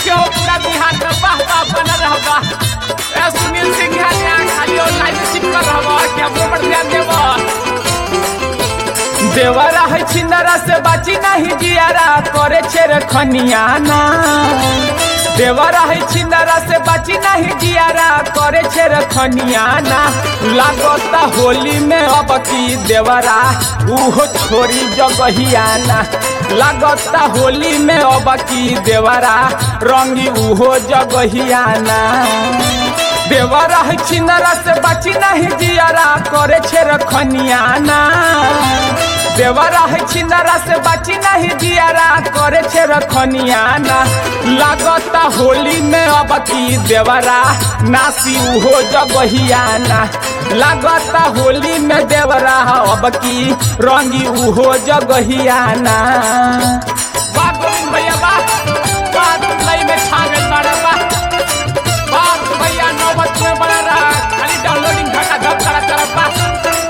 के हो पूरा बिहार में वाह वाह बना रहबा ए सुनील सिंह यहाँ खाली ऑनलाइन में चिपक रहबा कि हमरो पर ध्यान देबा देवरा है छिंदरा से बाची नहीं जियारा करे छेर खनियाना देवरा है छिंदरा से बाची नहीं जियारा करे छेर खनियाना लागता होली में अब की देवरा उहो छोरी जगहियाना लागता होली में अब की देवरा रंगी उहो जगहियाना देवरा है छिंदरा से बाची नहीं जियारा करे छेर खनियाना देवरा है छिंदरा से बाची नहीं दियारा करे छे रखनियाना लागता होली में अब की देवरा नासी उहो जगहियाना लागता होली में देवरा अब की रंगी उहो जगहियाना वाह गोविंद भैया वाह वाह लई में छागल मारा वाह वाह भैया नौबत में बड़ा रहा खाली डाउनलोडिंग घटा धप करा तरफ वाह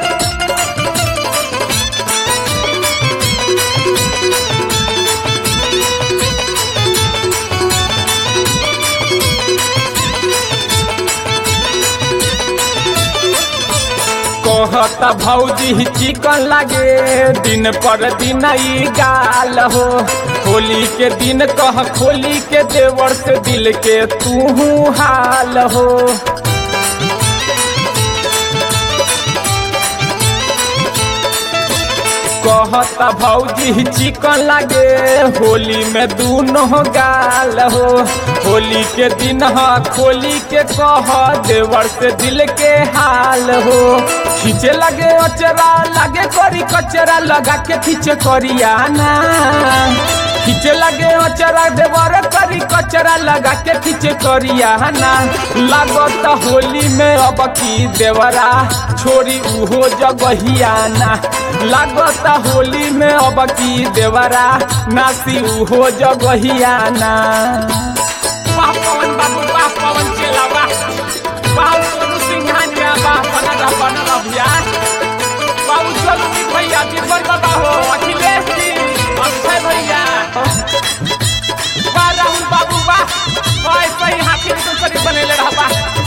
कहता भौजी चिकन लागे दिन पर दिन ई गाल हो होली के दिन कह खोली के देवर से दिल के तू हाल हो कहता भौजी चिकन लागे होली में दूनो गाल हो होली के दिन ह खोली के कह देवर से दिल के हाल हो खींचे लगे अचरा लगे करी कचरा लगा के खींचे करियाना खींचे लगे अचरा देवर करी कचरा लगा के खींचे करियाना लागत होली में अब की देवरा छोरी उहो जगहियाना लागत होली में अब की देवरा नासी उहो जगहियाना वाह पवन बाबू वाह पवन चेला वाह वाह सोनू सिंघानिया वाह बनला बनला भैया बाबू चलू की भैया बीरबल बाबा हो अखिलेश जी अक्षय भैया वाह राहुल बाबू वाह वाह सही हाथी में शरीर बनेले रहबा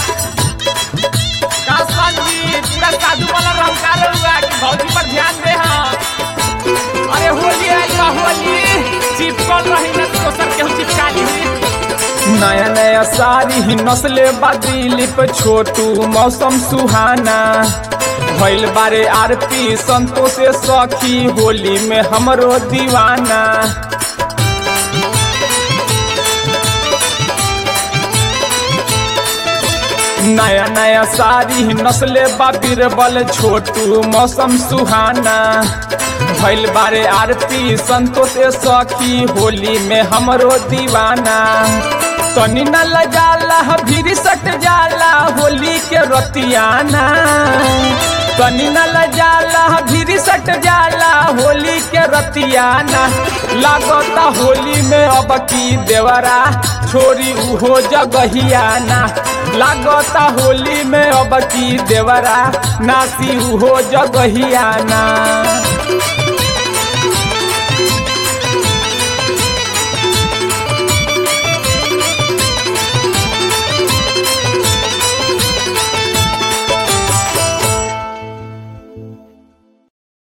कासवान जी पूरा साधु वाला रंकार हुआ कि भौजी पर ध्यान दे हाँ अरे होली आई बा होली चिपकल रही न तो सर केहू चिपका ली नया नया साड़ी ही नस्ले बादिली पे छोटू मौसम सुहाना भैल बारे आरती संतोष सखी होली में हमरो दीवाना नया नया साड़ी नस्ले बाबीर बल छोटू मौसम सुहाना भैल बारे आरती संतोष सखी होली में हमरो दीवाना तनी न लजाला भीड़ सट जाला होली के रतियाना तनी न लजाला भीड़ सट जाला होली के रतियाना लागता होली में अब की देवरा छोरी उहो जगहियाना लागता होली में अब की देवरा नासी उहो जगहियाना